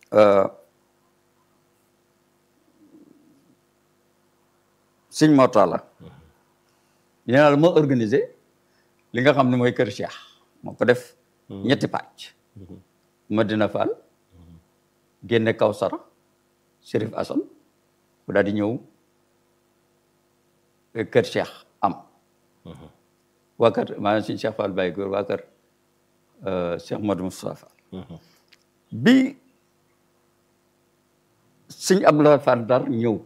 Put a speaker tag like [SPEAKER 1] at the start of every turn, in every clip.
[SPEAKER 1] sëñ Mortala nee la moo organisé li nga xam ne mooy kër Cheikh moo ko def ñetti pàcc Madina Fall génne Kawsara Chérif Assane bu daal di ñëw kër Cheikh am waa kër maanaam suñu Cheikh Fall Baye Góor waa kër Cheikh Modou Moustapha Fall bi sëñ Abdoulaye Fall Dar ñëw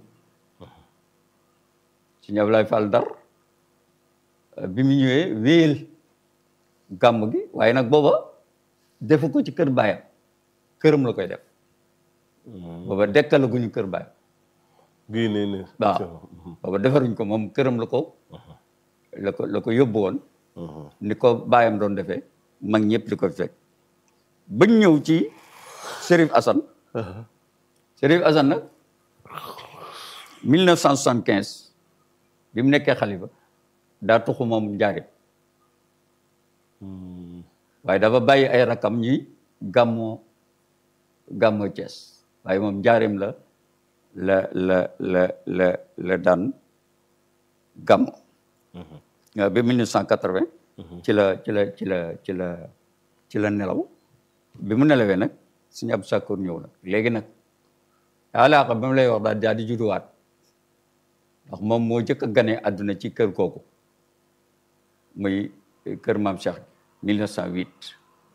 [SPEAKER 1] sëñ Abdoulaye Fall Dar bi mu ñëwee wéyal gàmm gi waaye nag booba defu ko ci kër baayam këram la koy def booba dekkalaguñu kër baayam
[SPEAKER 2] bii nii nii
[SPEAKER 1] waaw booba defaruñ ko moom këram la ko la ko la ko yóbbu woon ni ko baayam doon defee mag ñëpp di ko fekk bañ ñëw ci Chérif Assane Chérif Assane nag 1975 bi mu nekkee xalifa daa tuxu moom njaarim waaye dafa bàyyi ay rakam ñi gàmmoo gàmmoo Thiès waaye moom njaarim la la la la la la daan gàmmo bi 1980 ci la ci la ci la ci la ci la nelaw bi mu nelawee nag suñu ab sàkkoor ñëw nag léegi nag alaaka ba mu lay wax daal daal di judduwaat ndax moom moo jëkk a gane àdduna ci kër kooku muy kër maam Cheikh 1908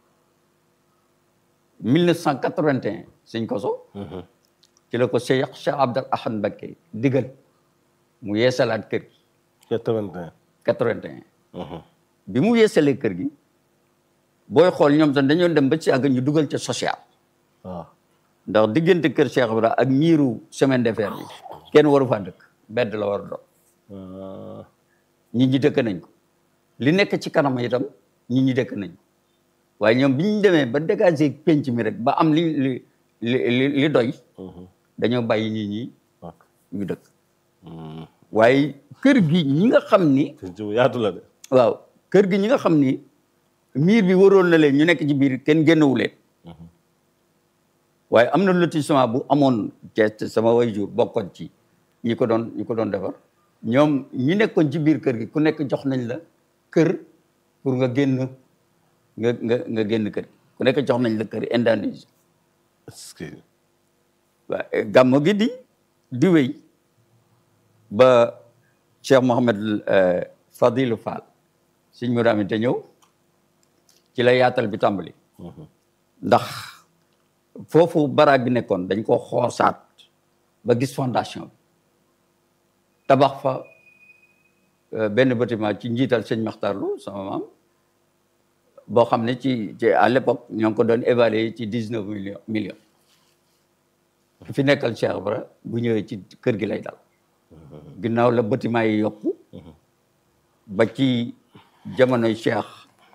[SPEAKER 1] 1981 sëñ koso ci la ko Cheikh Cheikh Abdal Ahad Mbacké digal mu yeesalaat kër gi
[SPEAKER 2] 81
[SPEAKER 1] 81 bi mu yeesalee kër gi booy xool ñoom sax dañoo dem ba ci àgg ñu dugal ca social
[SPEAKER 2] waaw
[SPEAKER 1] ndax diggante kër Cheikh Ibra ak miiru semaine de fer bi kenn waru faa dëkk bedd la war a doon nit ñi dëkk nañ ko li nekk ci kanam itam nit ñi dëkk nañ ko waaye ñoom bi ñu demee ba dégager penc mi rek ba am li li li li doy dañoo bàyyi nit ñi ñu dëkk waaye kër gi ñi nga xam ni
[SPEAKER 2] penc bu yaatu la de
[SPEAKER 1] waaw kër gi ñi nga xam ni miir bi waroon na leen ñu nekk ci biir kenn génnewu leen waaye am na lotissement bu amoon Cees sama waajur bokkoon ci ñi ko doon ñi ko doon defar ñoom ñi nekkoon ci biir kër gi ku nekk jox nañ la kër pour nga génn nga nga nga génn kër gi ku nekk jox nañ la kër Indonésie
[SPEAKER 2] est-ce que
[SPEAKER 1] waaw gàmmo gi di di wéy ba Cheikh Mohamed Fadilou Fall suñ mu daami te ñëw ci la yaatal bi tàmbali ndax foofu baraag bi nekkoon dañ ko xoosaat ba gis fondation bi tabax fa benn bâtiment ci njiital sëñ Maxtar Lo sama maam boo xam ne ci ci à l'époque ñoo ngi ko doon évaluer ci dix neuf millions millions fi nekkal Cheikh Ibra bu ñëwee ci kër gi lay dal ginnaaw la bâtiment yi yokku ba ci jamonoy Cheikh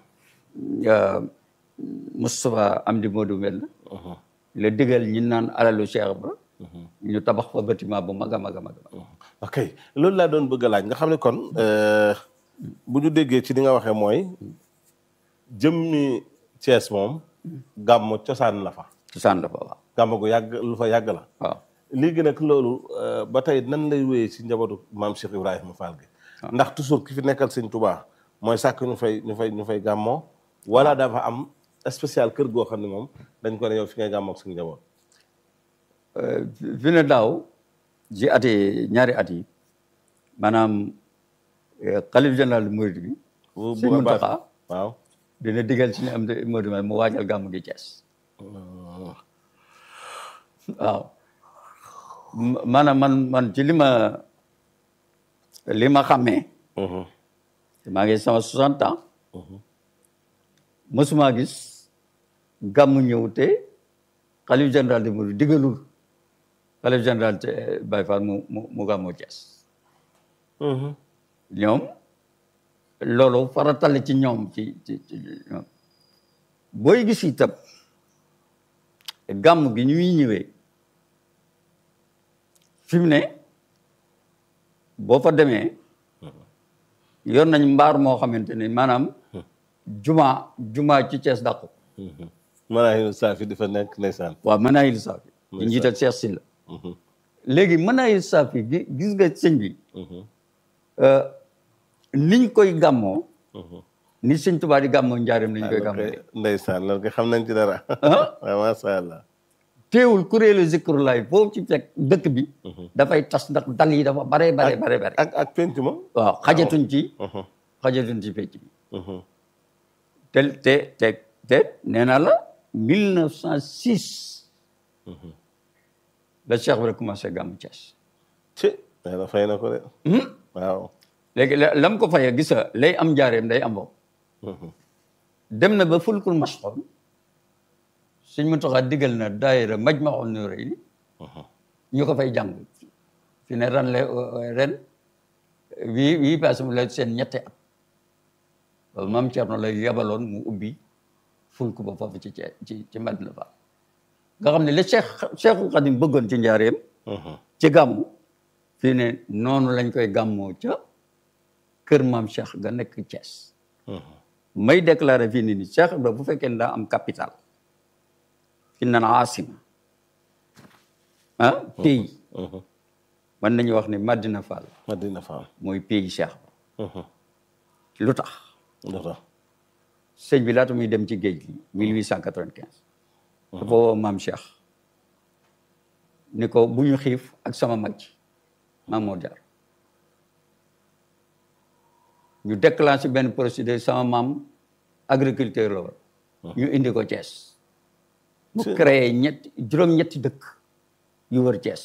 [SPEAKER 1] Moustapha Amdi Modou mel na la digal ñi naan alalu Cheikh Ibra ñu tabax fa bâtiment bu mag a mag a mag
[SPEAKER 2] ok loolu laa doon bëgg a laaj nga xam ne kon bu ñu déggee ci li nga waxee mooy jëmmi Thiès moom gàmmu cosaan la fa
[SPEAKER 1] cosaan dafa waaw
[SPEAKER 2] gàmmu gu yàgg lu fa yàgg la
[SPEAKER 1] waaw
[SPEAKER 2] léegi nag loolu ba tey nan lay wéyee ci njabootu maam Cheikh Ibrahima Fall gi ndax toujours ki fi nekkal sëñ Touba mooy sàkk ñu fay ñu fay ñu fay gàmmoo wala dafa am spécial kër goo xam ne moom dañ ko ne yow fi ngay gàmmoo ak suñu njaboot
[SPEAKER 1] fi ne daaw ci at yi ñaari at yi maanaam xalif général du Mouride bi
[SPEAKER 2] bu
[SPEAKER 1] sëñ Mountakha
[SPEAKER 2] waaw
[SPEAKER 1] dina digal ci ne am de Modou mu waajal gàmmu gi Thiès waaw maanaam man man ci li ma li ma xàmmee maa ngi sama soixante ans mosuma gis gàmmu ñëw te xalif général de Mouride digalul xalif général te Baye Fall mu mu mu gàmmu Thiès ñoom loolu faratal ci ñoom ci ci ci ñoom booy gis itam gàmm gi ñuy ñëwee fi mu ne boo fa demee yor nañ mbaar moo xamante ne maanaam juma juma ci Thiès dàqu
[SPEAKER 2] Manahil Saafi di fa nekk ndeysaan
[SPEAKER 1] waaw Manahil Saafi di njiital Cheikh Sylla léegi Manahil Saafi gi gis nga sëñ bi niñ koy gàmmoo ni sëñ Tuubaa di gàmmoo njaareem lañ koy gàmmoo
[SPEAKER 2] ndeysaan loolu ko xam nañ ci dara waaw masha Allah
[SPEAKER 1] teewul kuréelu zikrulaay foofu ci fekk dëkk bi dafay tas ndax dal yi dafa bare bare bare bare
[SPEAKER 2] ak ak penc ma
[SPEAKER 1] waaw xajatuñ ci xajatuñ ci pecc bi te te te te nee naa la mille neuf cent six la Cheikh bi commencé gàmmu Thiès
[SPEAKER 2] ci yàlla fay na ko de waaw
[SPEAKER 1] léegi lam ko fayee gis nga lay am njaareem day am boobu dem na ba fulkul masxoon suñ mu taxaa digal na daayira Majmahun Nurayni ñu ko fay jàng fi ne ren la ren wii wii passé mu la seen ñetti at loolu maam Thierno lay yabaloon mu ubbi fulku ba foofu ci ci ci Madina Fall nga xam ne li Cheikh Cheikhul Khadim bëggoon ci njaareem ci gàmmu fii ne noonu lañ koy gàmmoo ca kër maam Cheikh ga nekk Thiès may déclaré fii ni ni Cheikh Ibra bu fekkee ne daa am capital fi nan asima ah pays mën nañu wax ne Madina Fall
[SPEAKER 2] Madina Fall
[SPEAKER 1] mooy pays Cheikh lu tax
[SPEAKER 2] lu tax
[SPEAKER 1] sëñ bi laata muy dem ci géej gi 1895 dafa woo maam Cheikh ni ko bu ñu xiif ak sama mag ji maam moo jaar ñu déclenché benn procédure sama maam agriculteur la woon ñu indi ko Thiès mu créé ñetti juróom-ñetti dëkk yu wër Thiès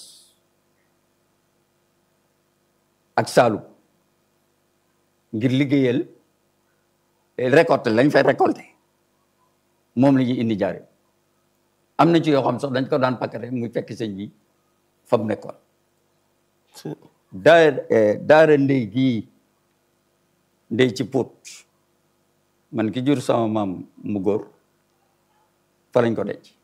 [SPEAKER 1] ak Saalum ngir liggéeyal récolté lañ fay récolté moom la ñuy indi jaare am na ci yoo xam sax dañ ko daan pakkate muy fekk sëñ bi fa mu nekkoon daara daara ndey gii ndey ci Pout man ki jur sama maam mu góor fa lañ ko denc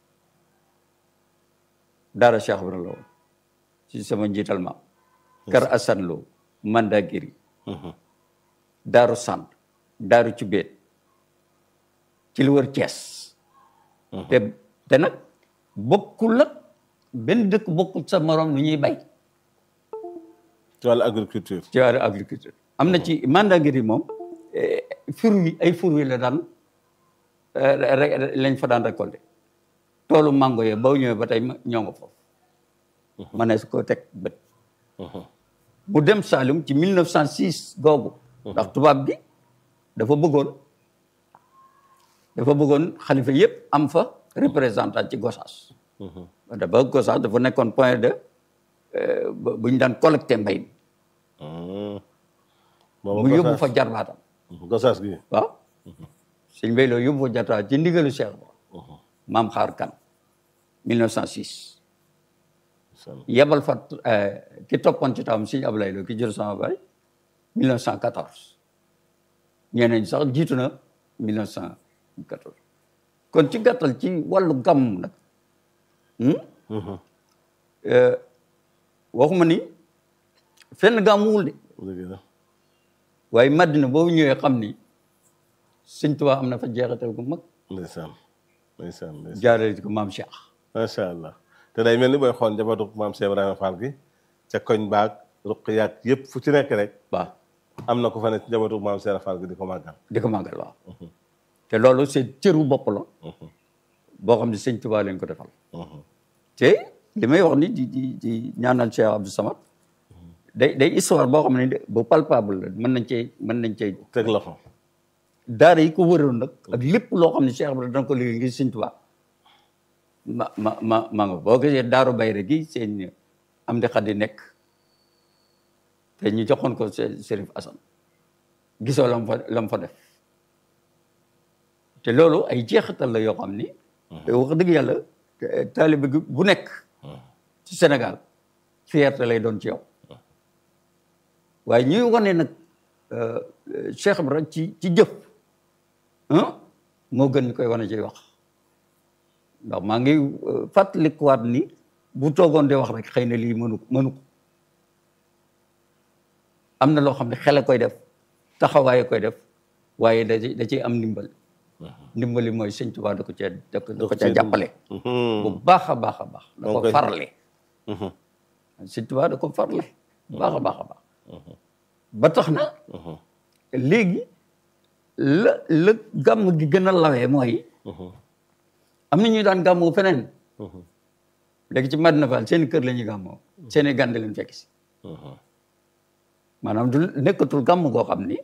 [SPEAKER 1] daara Cheikh Ibra la woon ci sama njiital maam kër Assane Lo Mandagiri daaru sant daaru ci béet ci lu wër Cees te te nag bokkul ak benn dëkk bokkul sa morom lu ñuy bay
[SPEAKER 2] ci wàllu agriculture
[SPEAKER 1] ci wàllu agriculture am na ci Mandagiri moom fur wi ay fur wi la daan lañ fa daan récolté toolu mango yee boo ñëwee ba tey ñoo nga foofu ma ne su ko teg bët mu dem Saalum ci 1906 googu ndax tubaab bi dafa bëggoon dafa bëggoon xalifa yëpp am fa représentant ci Gossas dafa Gossas dafa nekkoon point de bu ñu daan collecté mbay mi mu yóbbu fa jarbaatam
[SPEAKER 2] Gossas gi
[SPEAKER 1] waaw sëñ Mbay loo yóbbu fa jarbaatam ci ndigalu Cheikh ba maam xaar kan 1906 yebal fa ki toppoon ci tawam sëñ Ablaye Lo ki jël sama baay 1914 ñeneen sax jiitu na 1914 kon ci gàttal ci wàllu gàmm nag waxuma ni fenn gàmmuwul de waaye Madina boobu ñëwee xam ni Sëñ Tuubaa am na fa jeexital gu mag
[SPEAKER 2] ndeysaan ndeysaan ndeysaan
[SPEAKER 1] jaarale ko maam Cheikh
[SPEAKER 2] macha allah te day mel ni booy xool njabootu maam Cheikh Ibrahima Fall gi ca koñ baag ruq yaag yëpp fu ci nekk rek
[SPEAKER 1] waaw
[SPEAKER 2] am na ko fa ne ci njabootu maam Cheikh Fall gi di ko màggal
[SPEAKER 1] di ko màggal waaw te loolu c'est cëru bopp la boo xam ne Sëñ Tuubaa leen ko defal te li may wax ni di di di ñaanal Cheikh Abdou Samad day day histoire boo xam ne bu palpable la mën nañ cee mën nañ cee
[SPEAKER 2] teg la fa
[SPEAKER 1] daara yi ko wëroon nag ak lépp loo xam ne Cheikh Ibrahima dana ko liggéey ngir Sëñ Tuubaa ma ma ma ma nga boo gisee daaru bayre gi seen am di xaddi nekk te ñu joxoon ko Serif Assane gisoo lam fa lam fa def te loolu ay jeexital la yoo xam ni te wax dëgg yàlla taalibe gi bu nekk ci Sénégal fierté lay doon ci yow waaye ñuy wane nag Cheikh Ibrahima ci ci jëf moo gën ñu koy wane ci wax ndax maa ngi fàttalikuwaat ni bu toogoon di wax rek xëy na lii mënu mënu ko am na loo xam ne xel a koy def taxawaaye koy def waaye da da ciy am ndimbal ndimbali mooy sëñ Tuubaa da ko cee da ko da ko
[SPEAKER 2] ko
[SPEAKER 1] cee
[SPEAKER 2] cee
[SPEAKER 1] jàppale bu baax a baax a baax da ko
[SPEAKER 2] Donc koy-
[SPEAKER 1] farle sëñ Tuubaa da ko farle bu baax a baax a baax ba tax na léegi la la gàmm gi gën a lawee mooy am na ñuy daan gàmmoo feneen léegi ci Madina Fall seen kër la ñuy gàmmoo seen i gànde leen fekk si maanaam du nekkatul gàmm goo xam ni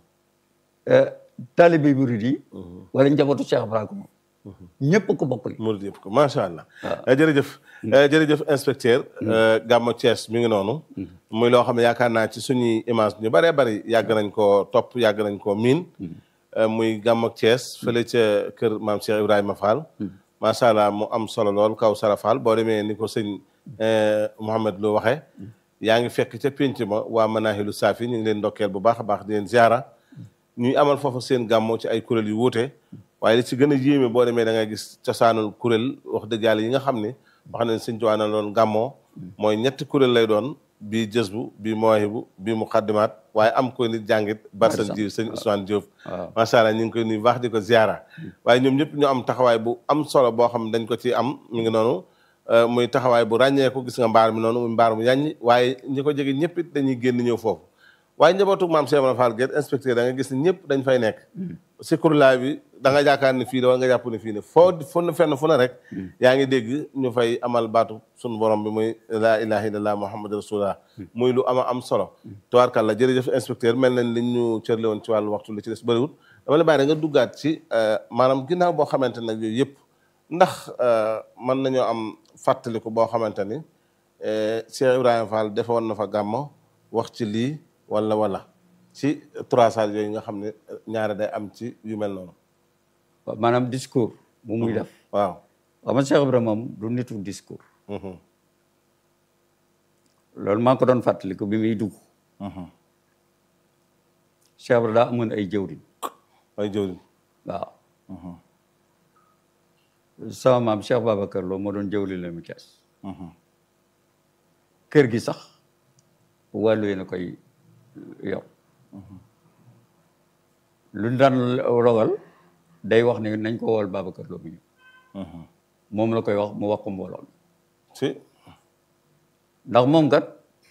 [SPEAKER 1] taalibe murid yi wala njabootu Cheikh Ibrahima ñëpp ko bokk li
[SPEAKER 2] murid yëpp ko macha allah. jërëjëf jërëjëf inspecteur. Gamou Thiès mi ngi noonu. muy loo xam ne yaakaar naa ci suñuy image ñu bëree bëri yàgg nañ koo topp yàgg nañ koo miin. muy Gamou Thiès fële ca kër maam Cheikh Ibrahima Fall. macha allah mu am solo lool kaw Sara Fall boo demee ni ko sëñ Mouhamed Lo waxee. yaa ngi fekk ca pénc ma waa Manahilu Safi ñu ngi leen ndokkeel bu baax a baax di leen ziara. ñuy amal foofu seen gàmmoo ci ay kuréel yu wuute. waaye li ci gën a yéeme boo demee da ngay gis cosaanul kuréel wax dëgg yàlla yi nga xam ni wax nañ sëñ Tuubaa na loon gàmmoo mooy ñetti kuréel lay doon bii jësbu bii mawaahibu bii muqaddimaat waaye am ko nit jàngit barsan ji sëñ Ousmane Diop macha allah ñu ngi koy nuyu baax di ko ziara waaye ñoom ñëpp ñu am taxawaay bu am solo boo xam dañ ko ci am mi ngi noonu muy taxawaay bu ràññeeku gis nga mbaar mi noonu muy mbaar mu yàññi waaye ñi ko jege ñëpp it dañuy génn ñëw foofu waaye njabootu maam Cheikh Ibrahima Fall Guèye inspecteur da nga gis ni ñëpp dañ fay nekk si kurlaay bi da nga jaakaar ni fii la wala nga jàpp ni fii ne foo fu fenn fu ne rek yaa ngi dégg ñu fay amal baatu sunu borom bi muy laa ilaha illallah muhammad rasulullah muy lu ama am solo tubaarkàlla jërëjëf inspecteur mel nañ liñ ñu cërle woon ci wàllu waxtu li ci des bëriwul dama la bàyyi da nga duggaat ci maanaam ginnaaw boo xamante nag yooyu yëpp ndax mën nañoo am fàttaliku boo xamante ni Cheikh Ibrahima Fall defoon na fa gàmmo wax ci lii wala wala ci trois salles yooyu nga xam ne ñaare day am ci yu mel noonu.
[SPEAKER 1] waaw maanaam discours. bu muy def
[SPEAKER 2] waaw.
[SPEAKER 1] waaw man Cheikh Ibrahima moom du nitu discours. loolu maa ko doon fàttaliku bi muy dugg. Cheikh Ibrahima daa amoon ay jëwriñ.
[SPEAKER 2] ay jëwriñ.
[SPEAKER 1] waaw. sama maam Cheikh Babacar Lo moo doon jëwriñ la mu Cees. kër gi sax wàllu yéen a koy yor. lu daan rogal day wax ne nañ ko wool Babacar Lo mu ñëw moom la koy wax mu wax ko mbooloo
[SPEAKER 2] si
[SPEAKER 1] ndax moom kat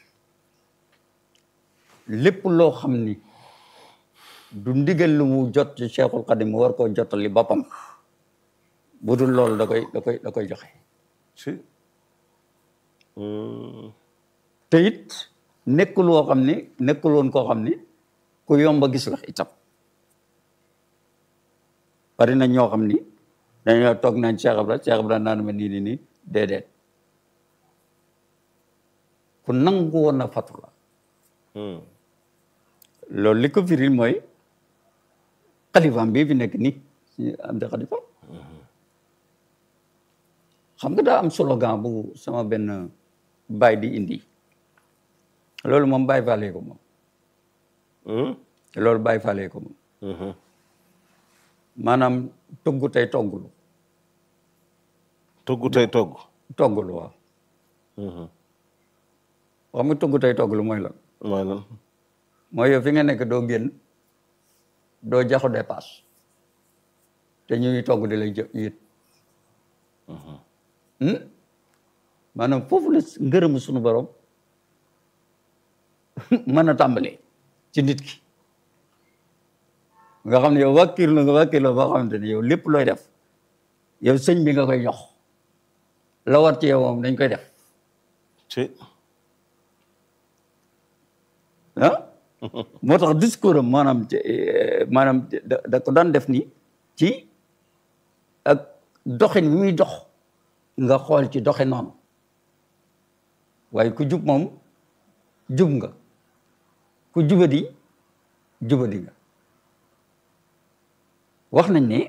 [SPEAKER 1] lépp loo xam ni du ndigal lu mu jot ci Cheikhul Khadim mu war koo jottali boppam bu dul loolu da koy da koy da koy joxe
[SPEAKER 2] si
[SPEAKER 1] te it nekkul woo xam ni nekkul woon koo xam ni ku yomba gis la itam bari na ñoo xam ni dañoo toog nañ Cheikh Ibra Cheikh Ibra naan ma nii nii nii déedéet ku nangu woon na fatu la loolu li ko firil mooy xalifaam bii fi nekk nii si am di xalifa xam nga daa am slogan bu sama benn baay di indi loolu moom bàyyi faale ko moom loolu bàyyi faale ko moom maanaam togg tey toggulu
[SPEAKER 2] togg tey togg
[SPEAKER 1] toggulu waaw xam nga togg tey toggulu mooy lan
[SPEAKER 2] mooy lan
[SPEAKER 1] mooy yow fi nga nekk doo génn doo jaxu dépasse te ñuy togg di lay jë yët maanaam foofu la ngërëmu sunu borom mën a tàmbalee ci nit ki nga xam ne yow wàkkir la nga wàkkir la boo xamante ne yow lépp looy def yow sëñ bi nga koy jox la war ci yow moom dañ koy def
[SPEAKER 2] si
[SPEAKER 1] ah moo tax discours am maanaam maanaam da da ko daan def ni ci ak doxin bi muy dox nga xool ci doxe noonu waaye ku jub moom jub nga ku jubadi jubadi nga wax nañ ne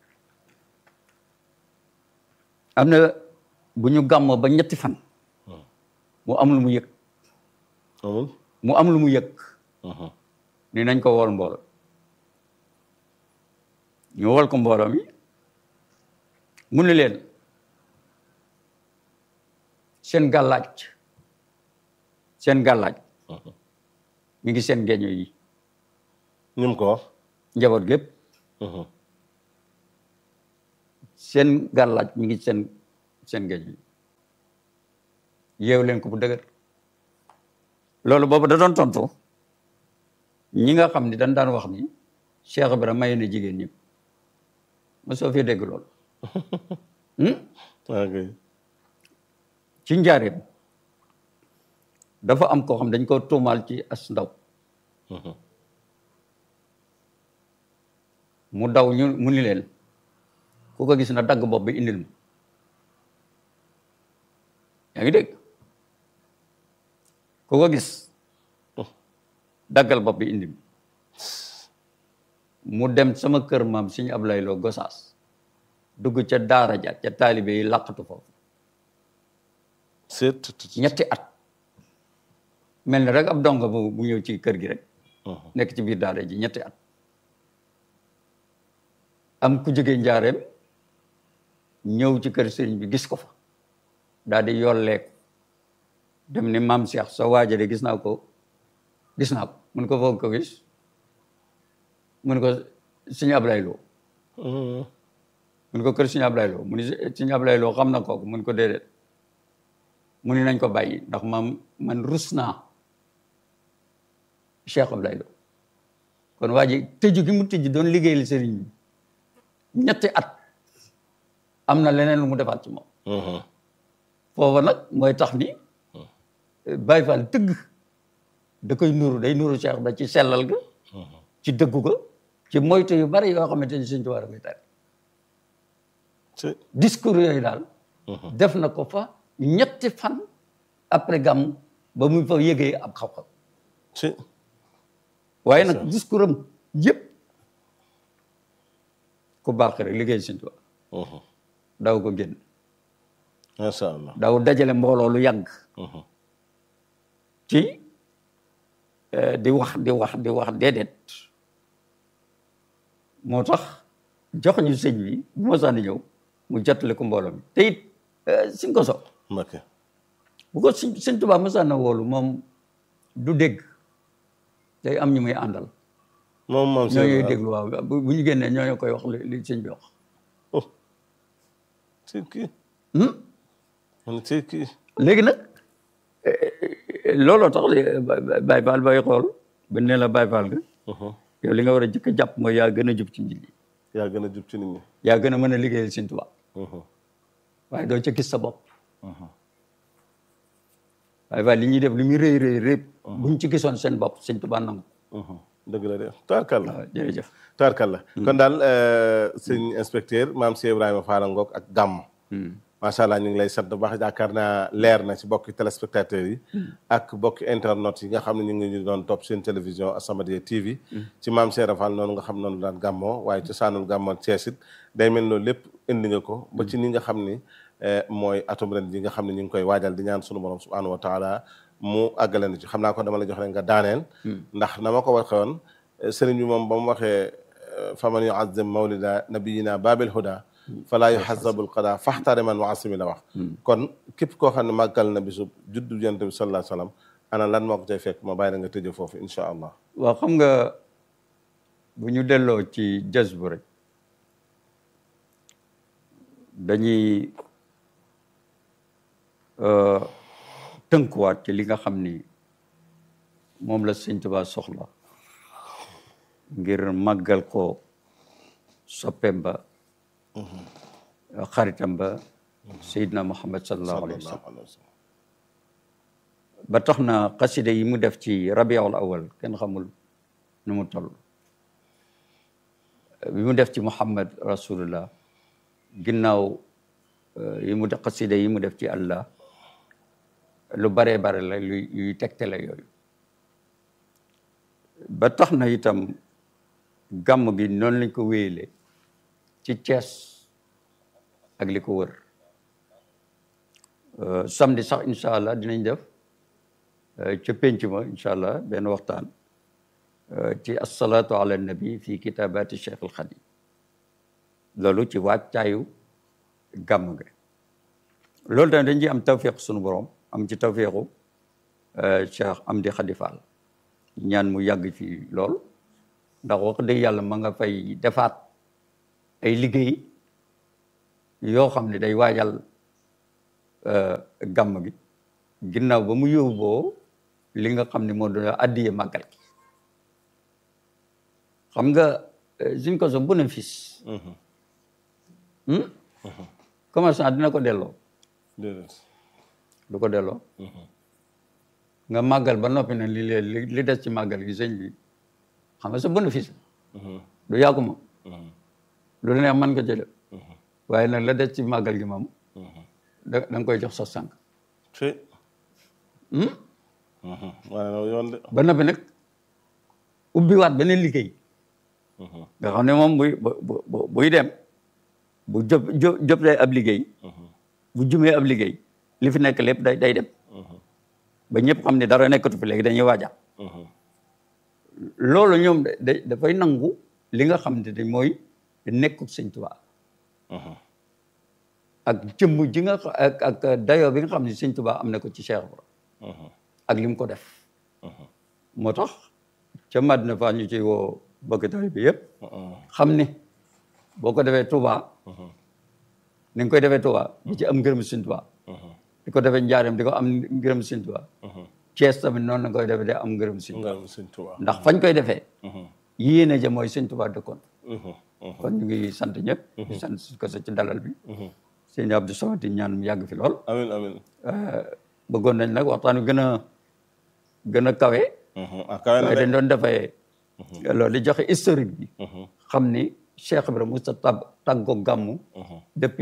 [SPEAKER 1] am na bu ñu gàmmoo ba ñetti fan mu am lu mu yëg
[SPEAKER 2] amul
[SPEAKER 1] mu am lu mu yëg ni nañ ko wool mbooloo ñu wool ko mbooloo mi mu ne leen seen gàllaaj seen gàllaaj mi ngi seen geeño yi
[SPEAKER 2] ñu ko wax
[SPEAKER 1] njaboot gépp seen gàllaaj mi ngi seen seen géej bi yeew leen ko bu dëgër loolu boobu da doon tontu ñi nga xam ni dañ daan wax ni Cheikh Ibra maye na jigéen ñëpp ma soo fi dégg loolu
[SPEAKER 2] ok
[SPEAKER 1] ci njaareem dafa am koo xam dañ ko tuumaal ci as ndaw mu daw ñu mu ni leen ku ko gis na dagg bopp bi indil ma yaa ngi dégg ku ko gis daggal bopp bi indil mu dem sama kër maam suñu Ablaye Lo Gosaas dugg ca daara ja ca taalibe yi làqatu foofu
[SPEAKER 2] seet
[SPEAKER 1] ñetti at mel ni rek ab donga bu bu ñëw ci kër gi rek nekk ci biir daara ji ñetti at am ku jóge njaareem ñëw ci kër sëriñ bi gis ko fa daal di yolleeku dem ni maam Cheikh sa waaja de gis naa ko gis naa ko mun ko foog ko gis mun ko suñu Ablaye Lo mun ko kër suñu Ablaye Lo mu ni suñu Ablaye Lo xam na kooku mun ko déedéet mu ni nañ ko bàyyi ndax maam man rus naa Cheikh Ablaye Lo kon waa ji tëju gi mu tëju doon liggéeyal sëriñ bi ñetti at am na leneen lu mu defaat ci moom foofa nag mooy tax ni Baye Fall tëgg da koy nuru day nuru Cheikh ba ci sellal ga ci dëggu ga ci moytu yu bari yoo xamante ni Sëriñ Tuubaa da koy tere discours yooyu daal def na ko fa ñetti fan après gàmm ba mu fa yëgee ab xam-xam waaye nag discours am yëpp ku baax rek liggéey Sëriñ Tuubaa daw ko génn
[SPEAKER 2] macha allah
[SPEAKER 1] daw dajale mbooloo lu yàgg ci di wax di wax di wax déedéet moo tax jox ñu sëñ bi bu ma sànni ñëw mu jottali ko mbooloo mi te it suñ ko so
[SPEAKER 2] Mbakke
[SPEAKER 1] bu ko sëñ sëñ Tuubaa ma sànna woolu moom du dégg day am ñu muy àndal
[SPEAKER 2] moom moom
[SPEAKER 1] ñoo ñuy déglu waaw bu bu ñu génnee ñoo ñoo koy wax li li sëñ bi wax
[SPEAKER 2] ci kii
[SPEAKER 1] Hmm?
[SPEAKER 2] man ci kii
[SPEAKER 1] léegi nag looloo tax Baye Fall bay xool ba ne la Baye Fall nga yow li nga war a jëkk a jàpp mooy yaa gën a jub ci nit ñi
[SPEAKER 2] yaa gën a jub ci nit ñi
[SPEAKER 1] yaa gën a mën a liggéeyal Sëñ Tuubaa waaye doo ca gis sa bopp Baye Fall li ñuy def li muy rëy rëy rëy buñ ci gisoon seen bopp Sëñ Tuubaa nangu
[SPEAKER 2] dëgg la de taarkalla
[SPEAKER 1] waaw jërëjëf
[SPEAKER 2] taarkalla kon daal sëñ inspecteur maam Cheikh Ibrahima Fall Ngok ak gàmm macha allah ñu ngi lay sant bu baax yaakaar naa leer na ci bokki téléspectateurs yi ak bokki internet yi nga xam ne ñu ngi ñu doon topp seen télévision As-Samadiyya TV ci maam Cheikh Fall noonu nga xam noonu daan gàmmoo waaye ci saanul gàmmoo Cees it day mel loolu lépp indi nga ko ba ci ni nga xam ni mooy atum ren ji nga xam ne ñu ngi koy waajal di ñaan sunu borom subhanahu wa taala mu àggale na ci xam naa ko dama la jox rek nga daaneel ndax na ma ko waxee woon sëriñ bi moom ba mu waxee faman yuazzim mawlida nabiyina babil huda falaa yuhazabul qada faxtare man waasimi la wax kon képp koo xam ne màggal na bisu juddu yonent bi sallallahu alayhi wa sallam ana lan moo ko cay fekk ma bàyyi la nga tëjee foofu incha allah
[SPEAKER 1] waaw xam nga bu ñu delloo ci jës bu rek dañuy tënkuwaat ci li nga xam ni moom la Sëñ Tuubaa soxla ngir màggal ko soppeem ba xaritam ba Seydina Muhammad sallallahu alayhi wa sallam ba tax na xasida yi mu def ci rabiul awal kenn xamul nu mu toll bi mu def ci Muhammad rasulullah ginnaaw yi mu def xasida yi mu def ci Allah lu baree bare la luy yuy tegtale yooyu ba tax na itam gàmm gi noonu lañ ko wéyale ci Cees ak li ko wër samedi sax incha allah dinañ def ca penc ma incha allah benn waxtaan ci asalaatu ala nabi fi kitabati cheikh al xadim loolu ci wàccaayu gàmm ga loolu tamit dañ ci am tawfiq sunu borom am ci tawfiqu cheikh Amdi Khady Fall ñaan mu yàgg ci lool ndax wax dëgg yàlla ma nga fay defaat ay liggéey yoo xam ne day waajal gàmm gi ginnaaw ba mu yóbboo li nga xam ne moo doon addiye màggal gi xam nga suñ ko so bénéfice commerçant dina ko delloo
[SPEAKER 2] déedéet
[SPEAKER 1] du ko delloo nga màggal ba noppi ne li li li des ci màggal gi sëñ bi xam nga sa bénéfice du yàqu moom lu neex mën nga ci def waaye nag la des ci màggal gi moom da da nga koy jox sos sànq
[SPEAKER 2] ci waaye loolu yoon de
[SPEAKER 1] ba noppi nag ubbiwaat beneen liggéey nga xam ne moom buy bu buy dem bu jop jop day ab liggéey bu jumee ab liggéey li fi nekk lépp day day dem ba ñëpp xam ne dara nekkatu fi léegi dañuy waaja loolu ñoom da dafay nangu li nga xam ne dañ mooy nekkub sëñ Tuubaa ak jëmm ji nga ak ak dayoo bi nga xam ne sëñ Tuubaa am na ko ci Cheikh Ibra ak li mu ko def moo tax ca Madina fa ñu ci woo bokki taalibe bi yëpp xam ne boo ko defee Touba ni nga koy defee Touba di ci am ngërëm sëñ Tuubaa di ko defee njaareem di ko am ngërëm sëñ Tuubaa Cees tamit noonu la koy defee di am ngërëm sëñ Tuubaa
[SPEAKER 2] nga sëñ Tuubaa
[SPEAKER 1] ndax fañ koy defee yéene ja mooy sëñ Tuubaa dëkkoon kon ñu ngi sant ñëpp di sant ko sa ci dalal bi sëñ Abdou Samad di ñaan mu yàgg fi lool
[SPEAKER 2] amin amin
[SPEAKER 1] bëggoon nañ nag waxtaan wi gën a gën a kawe
[SPEAKER 2] ah kawe na
[SPEAKER 1] waaye
[SPEAKER 2] de
[SPEAKER 1] dañ doon defee loolu di joxe historique bi xam ni Cheikh Ibrahima Moussa tab tàggoo gàmmu depuis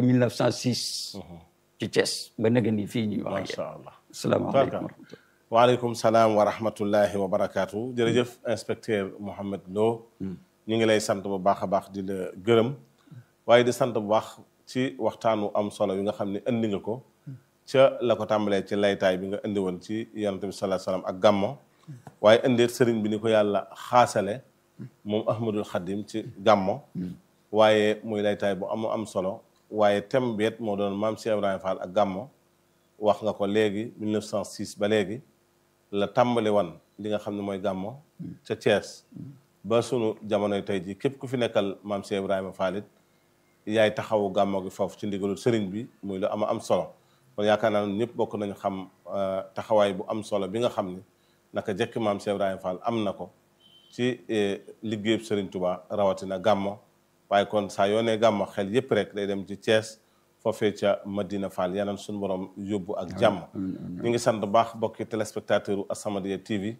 [SPEAKER 1] 1906 ci Thiès ba nega ni fii ñuy wax ak
[SPEAKER 2] macha
[SPEAKER 1] yéen
[SPEAKER 2] allah
[SPEAKER 1] asalaamaaleykum wa rahmatulah
[SPEAKER 2] waaleykum salaam wa rahmatullahi wa barakaatu jërëjëf inspecteur Mouhamed Lo ñu ngi lay sant bu baax a baax di la gërëm waaye di sant bu baax ci waxtaanu am solo yi nga xam ne indi nga ko ca la ko tàmbalee ci laytaay bi nga indi woon ci yonent bi sallallahu alayhi wasallam ak gàmmo waaye indeet sëriñ bi ni ko yàlla xaasale moom Ahmadul Xadim ci gàmmo waaye muy laytaay bu am am solo waaye thème beet moo doon maam Cheikh Ibrahima Fall ak gàmmo wax nga ko léegi 1906 ba léegi la tàmbali wan li nga xam ne mooy gàmmo ca Thiès ba sunu jamonoy tey ji képp ku fi nekkal maam Cheikh Ibrahima Fall it yaay taxawu gàmmo gi foofu ci ndigalul sëriñ bi muy lu ama am solo kon yaakaar naa ne ñëpp bokk nañu xam taxawaay bu am solo bi nga xam ni naka jekk maam Cheikh Ibrahima Fall am na ko ci liggéeyub sëriñ Touba rawatina gàmmo waaye kon saa yoo nee gàmmo xel yëpp rek day dem ci Thiès foofee ca Madina Fall yanaan suñu borom yóbbu ak jàmm ñu ngi sant bu baax bokki téléspectateur u As-Samadiyya TV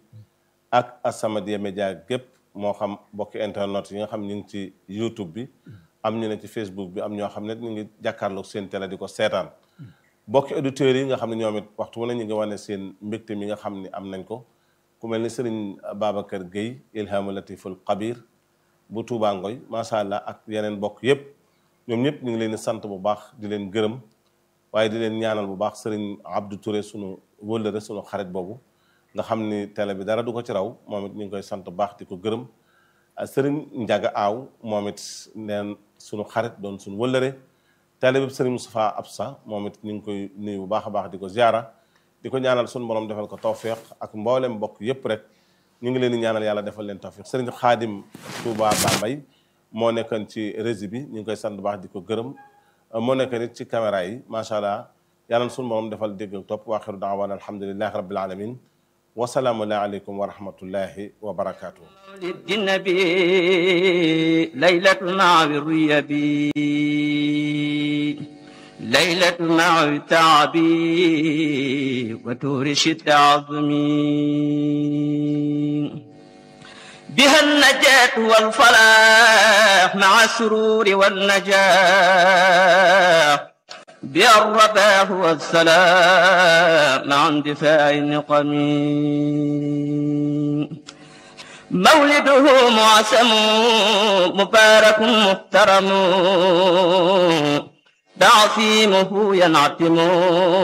[SPEAKER 2] ak As-Samadiyya Média gépp moo xam bokki internet yi nga xam ñu ngi ci YouTube bi am ñu ne ci Facebook bi am ñoo xam ne ñu ngi jàkkaarloog seen télé di ko seetaan bokki auditeurs yi nga xam ne ñoom it waxtu wu ne ñu ngi wane seen mbégte mi nga xam ne am nañ ko ku mel ni sëriñ Babacar Guèye Ilhamu Latiful Kabir bu Touba Ngoy macha allah ak yeneen bokk yëpp ñoom ñëpp ñu ngi leen di sant bu baax di leen gërëm waaye di leen ñaanal bu baax sëriñ Abdou Touré sunu wëllëre sunu xarit boobu nga xam ni télé bi dara du ko ci raw moom it ñu ngi koy sant bu baax di ko gërëm sëriñ Ndiaga Aaw moom it neen sunu xarit doon sunu wëllëre télé bi sëriñ Moustapha Absa moom it ñu ngi koy nuyu bu baax a baax di ko ziara di ko ñaanal sunu borom defal ko tawféex ak mboolem mbokk yëpp rek ñu ngi leen di ñaanal yàlla defal leen tawféex sëriñ Xaadim Touba Bambay moo nekkoon ci régie bi ñu ngi koy sant bu baax di ko gërëm moo nekk nit ci caméra yi macha allah yàlla sunu borom defal dégg ak topp wa axiru daawaana alhamdulilahi rabbil alamin wasalaamu aleykum wa rahmatullahi wa barakaatu.
[SPEAKER 3] للنبي ليلة مع الريبي ليلة مع التعبي وتورش التعظمي بها النجاة والفلاح مع السرور والنجاح بها الرباح والسلام مع اندفاع النقم مولده معسم مبارك محترم تعصيمه ينعتم